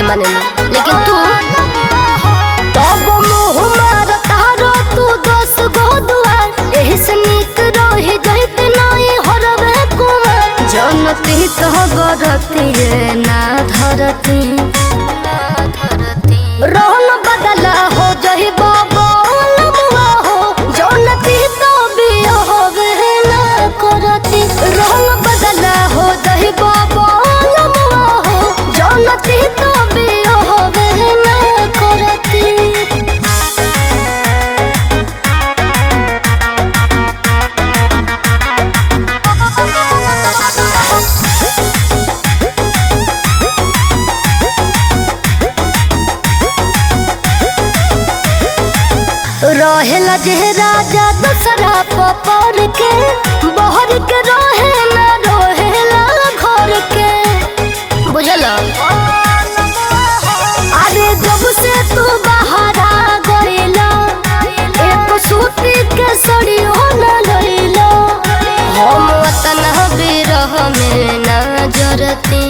माने लेकिन तू तब मुँह मार तारो तू दस गो दुआर एही से नीक रही जहित नाई हरवे कुमार जनती तो गरती रे ना धरती रंग बदला हो जही बाबा लमुआ हो जनती तो भी होवे ना करती रंग बदला हो जही बाबा लमुआ हो जनती तो भी होवे ना करती रहेला जे राजा दसरा पपर के बहर के रहे ना रहेला घर के बुझल अरे जब से तू बाहर आ गईला एक सूती के सड़ियो न लईला हम वतन बिरह में ना जरती